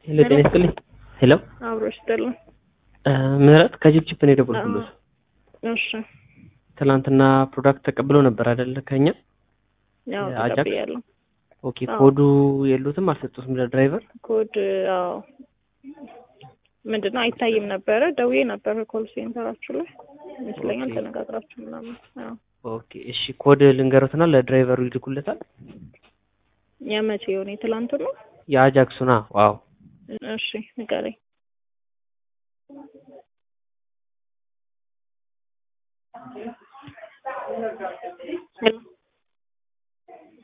ሄሎ ጤና ይስጥልኝ። ሄሎ አብሮ ይስጥልን። ምህረት ከጅብጅብ ነው የደወልኩልዎት። እሺ ትናንትና ፕሮዳክት ተቀብሎ ነበር አይደለ? ከኛ ያው አጃክስ? ተቀብያለሁ። ኦኬ። አዎ። ኮዱ የሉትም አልሰጡትም ለድራይቨር? ኮድ አዎ ምንድን ነው አይታይም ነበረ። ደውዬ ነበረ ኮል ሴንተራችሁ ላይ ይመስለኛል ኦኬ። ተነጋግራችሁ ምናምን። አዎ ኦኬ እሺ። ኮድ ልንገሩትና ለድራይቨሩ ይልኩለታል። የመቼ የሆነ የትላንቱ ነው? የአጃክሱና ዋው እሺ ንገረኝ። ሄሎ